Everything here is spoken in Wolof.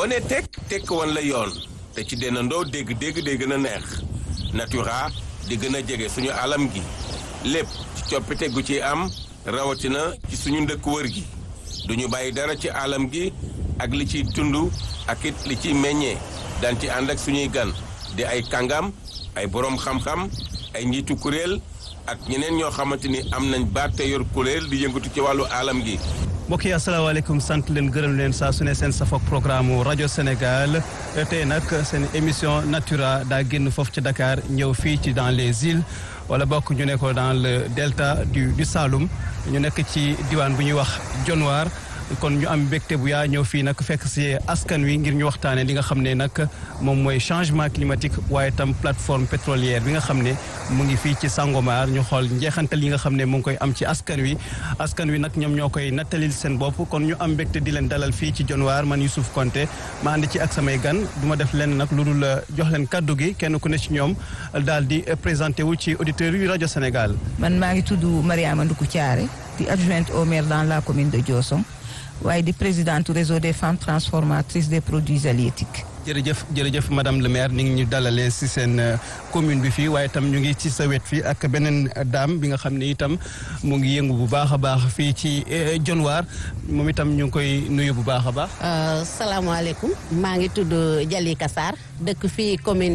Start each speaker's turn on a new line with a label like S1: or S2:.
S1: boo nee tekk tekk wan la yoon te ci dennandoo dégg dégg day gën a neex natura di gën a jege suñu alam gi lépp ci coppite gu ci am rawatina ci suñu ndëkk wër gi duñu bàyyi dara ci alam gi ak li ciy tund ak it li ciy meññee daan ci ànd ak suñuy gan di ay kàngam ay boroom xam-xam ay njiitu kuréel ak ñeneen ñoo xamante ni am nañ baat te yor kuréel di yëngatu ci wàllu alam gi
S2: mbokk yi asalaamaaleykum sant leen gërëm leen saa su ne seen safoog programme rajo Sénégal tey nag seen émission Natura daa génn foofu ci Dakar ñëw fii ci dans les îles wala bokk ñu ne ko dans le delta du du Saloum ñu nekk ci diwaan bu ñuy wax Dionewar kon ñu am mbégte bu yaa ñëw fii nag fekk si askan wi ngir ñu waxtaanee li nga xam ne nag moom mooy changement climatique waaye tam plateforme pétrolière bi nga xam ne mu ngi fii ci Sangomar ñu xool njeexantal yi nga xam ne mu ngi koy am ci askan wi askan wi nag ñoom ñoo koy nattalil seen bopp kon ñu am mbégte di leen dalal fii ci Dionewar man Youssouf Konté ma ànd ci ak samay gan du ma def lenn nag lu dul jox leen kaddu gi kenn ku ne ci ñoom daal di présenté wu ci auditeurs yu rajo Sénégal.
S3: man maa ngi tudd Mariama Nduku Thiaré di adjointe au maire dans la commune de Diossong waaye di présidente réseau des femmes transformatrices des produits halieutiques.
S2: jërëjëf jërëjëf madame le maire ni ngi ñu dalalee si seen commune bi fii waaye itam ñu ngi ci sa wet fii ak beneen dame bi nga xam ne itam mu ngi yëngu bu baax a baax fii ci Dionewar moom itam ñu ngi koy nuyu bu baax a baax.
S4: salaamaaleykum maa ngi tudd Jalika Sarr dëkk fii commune